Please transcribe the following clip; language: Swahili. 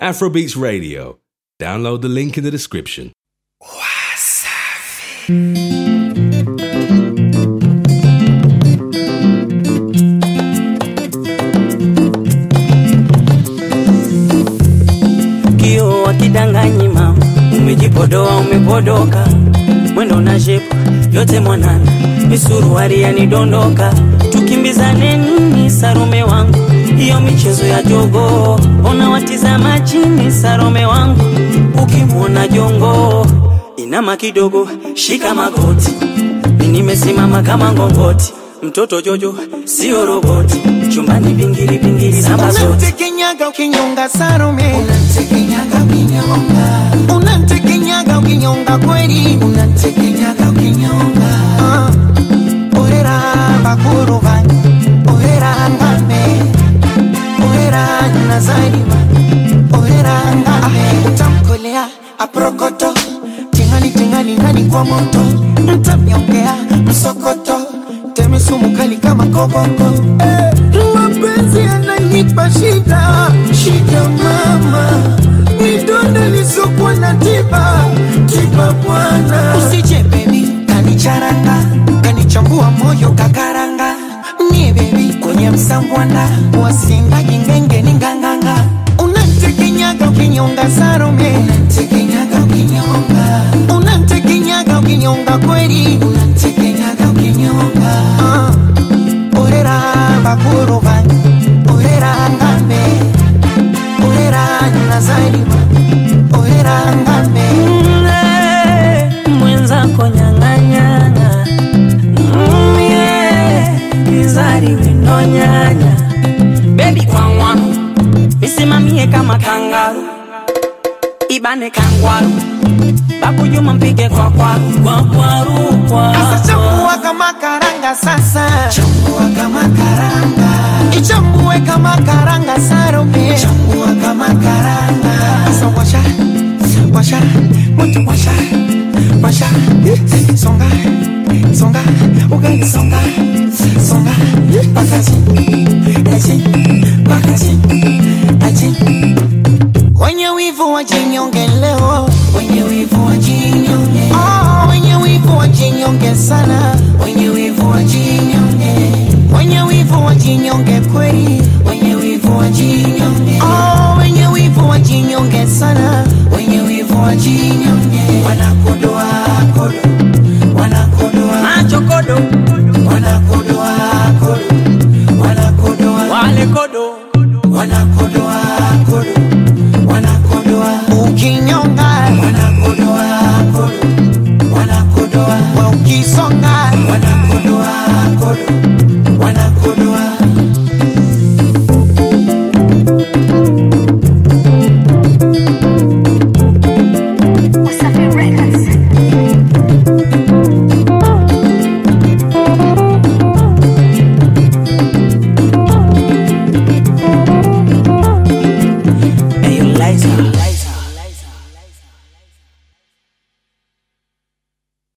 Afrobeats Radio. Download the link in the description. kio wakidanganyi mama, umejipodoa umepodoka, mwendo na shepu yote mwanana, misuruari yanidondoka, tukimbizane nini Sarome wangu, hiyo michezo ya jogo, ona watizama chini Sarome wangu, ukimwona jongo inama kidogo, shika magoti, mi nimesimama kama ngongoti, mtoto Jojo sio roboti, chumbani vingiri vingiri samba zote Unamtekenyaga ukinyonga Salome, Unamtekenyaga ukinyonga, unamtekenyaga ukinyonga kweli, unamtekenyaga ukinyonga, Ah, orera bakuru banyu, orera ngame, orera nazarima, orera ngame, utamkolea aprokoto, tingali tingali ndani kwa moto, mtamnyongea msokoto, teme sumu kali kama koboko, eh, mapenzi yananipa shida, shida mama, midonda lisokuwa na tiba, tiba bwana, usije baby kanicharanga kanichambua moyo kakaranga ni bebi kwenye msambwanda wasindagi ngenge ni nganganga unantekenyaga ukinyonga sarome unamtekenyaga ukinyonga, unantekenyaga ukinyonga kweli unamtekenyaga ukinyonga, Ah, orera bakuru banyu orera ngambe orera nazarima orera ngambe Mle, mwenzako nyang'anyana mye izari wino nyanya bebi kwangwa isimamie kama kangaru ibane kangwaru bakujuma mpige kwa kwaru kwa kwaru kwa Sasa chambua kama karanga sasa chambua kama karanga, ichambue kama karanga sarome chambua kama karanga, Sasa washa washa moto washa washa songa songa ugali songa songa pakazi aji pakazi aji wenye wivu wajinyonge